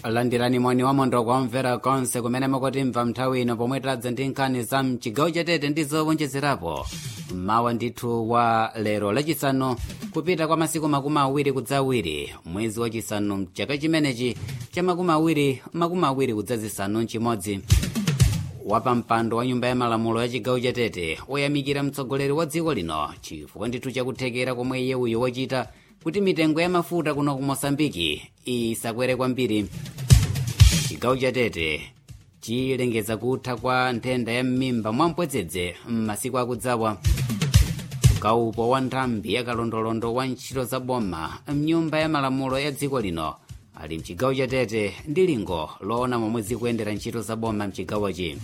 landirani moni wa mondo kwamvera konse kumene mukutimva nthawi ino pomwe tadza ndi nkhani za mchigawo chatete ndi zowonjezerapo mawa ndithu wa lero lachisanu kupita kwa masiku makumi awiri kudza awiri mwezi wachisanu mchaka chimenechi cha makumi awiri makumi awiri kudza zisanu mchimodzi wapampando wa nyumba ya malamulo ya chigawo chatete woyamikira mtsogoleri wa dziko lino chifukwa ndithu chakuthekera komwe iye uyo wachita kuti mitengo ya mafuta kuno ku mosambiki isakwere kwambiri chigawo chatete chilengeza kutha kwa nthenda ya m'mimba mwampwedzedze m'masiku akudzawa kaupo wa nthambi ya kalondolondo wa ntchito za boma mnyumba ya malamulo ya dziko lino ali mchigawo chatete ndi lingo loona momwe zikuyendera ntchito za boma mchigawochi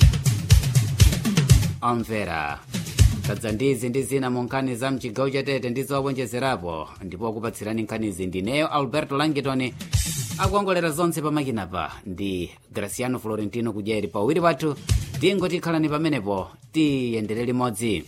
omvera tadza ndizi ndi zina mu nkhani za mchigawo chatete ndi zowonjezerapo ndipo kupatsirani nkhanizi ndineyo alberto langitoni akuongolera zonse pamakinapa ndi graciano florentino kudyeri pawiri pathu tingoti khalani pamenepo tiyendere limodzi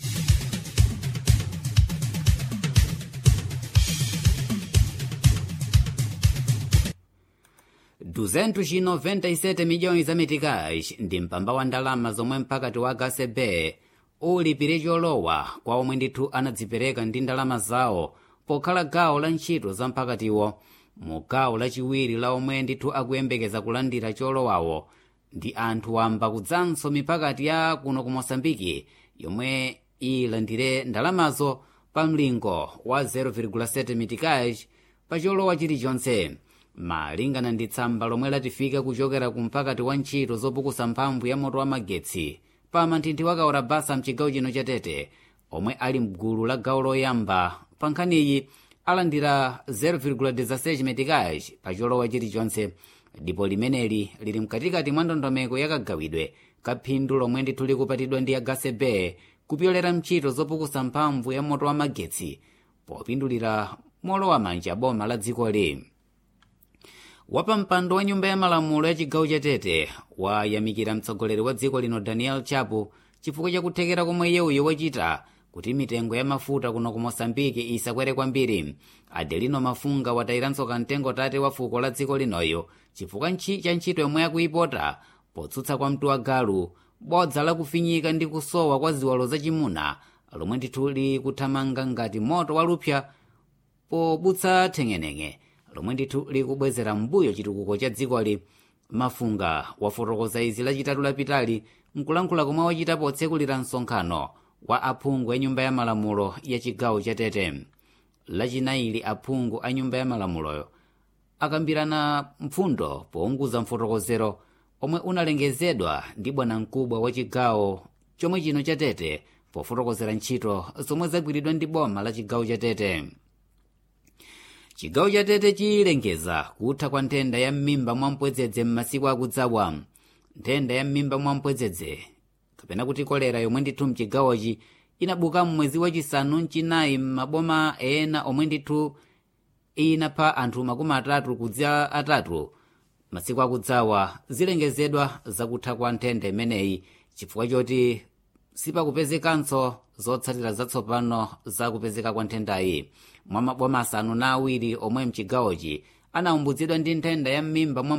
duzentu chino 97 miliyoni za mitikazi ndi mpamba wa ndalama zomwe mpakati wa gasebe ulipire cholowa kwa omwe ndithu anadzipereka ndi ndalama zawo pokhala gawo la ntchito za mpakatiwo mu gawo lachiwiri la omwe ndithu akuyembekeza kulandira cholowawo ndi anthu wamba kudzanso mipakati ya kuno ku mosambiki yomwe ilandire ndalamazo pa mlingo wa 0,7 mitikazi pa cholowa chilichonse malingana ndi tsamba lomwe latifika kuchokera ku mpakati wa ntchito zopukusa mphamvu ya moto wa magetsi pa manthinthi wa kaurabasa mchigawo chino chatete omwe ali mgulu la gawo loyamba pa nkhaniyi alandira 0,16 metikazi pa cholowa chilichonse ndipo limeneli lili mkatikati mwa ndondomeko yakagawidwe kaphindu lomwe ndithu likupatidwa ndi agasebe kupyolera mchito zopukusa mphamvu ya moto wa magetsi popindulira molowa manja boma la dzikoli wapampando wa nyumba ya malamulo ya chigawo chatete wayamikira mtsogoleri wa dziko lino daniel chapo chifukwa chakuthekera komwe iye uyo wachita kuti mitengo ya mafuta kuno ku mosambiki isakwere kwambiri adelino mafunga watayiranso kamtengo tate wa fuko la dziko linoyo chifukwa cha ntchito yomwe akuyipota potsutsa kwa mtu wa galu bodza lakufinyika ndi kusowa kwa ziwalo zachimuna lomwe ndithu likuthamanga ngati moto walupsa pobutsa theng'eneng'e lomwe ndithu likubwezera mbuyo chitukuko cha dzikoli mafunga wafotokoza izi lachitatu lapitali nkulankhula komwe wachita potsekulira msonkhano wa aphungu a nyumba ya malamulo ya chigawo chatete lachinayili aphungu a nyumba ya malamuloyo akambirana mpfundo pounguza mfotokozero omwe unalengezedwa ndi bwanamkubwa wa chigawo chomwe chino chatete pofotokozera ntchito zomwe zagwiridwa ndi boma la chigawo chatete chigawo chatete chilengeza kutha kwa nthenda ya m'mimba mwampwedzedze m'masiku akudzawa nthenda ya m'mimba mwampwedzedze kapena kuti kolera yomwe ndithu mchigawochi inabuka mmwezi wachisanu mchinayi m'maboma ena omwe ndithu inapha anthu makumi atatu kudza atatu masiku akudzawa zilengezedwa zakutha kwa nthenda imeneyi chifukwa choti sipakupezekanso zotsatira zatsopano zakupezeka kwa nthendayi mwa maboma asanu na awiri omwe mchigawochi anaumbutsidwa ndi nthenda ya m'mimba mwa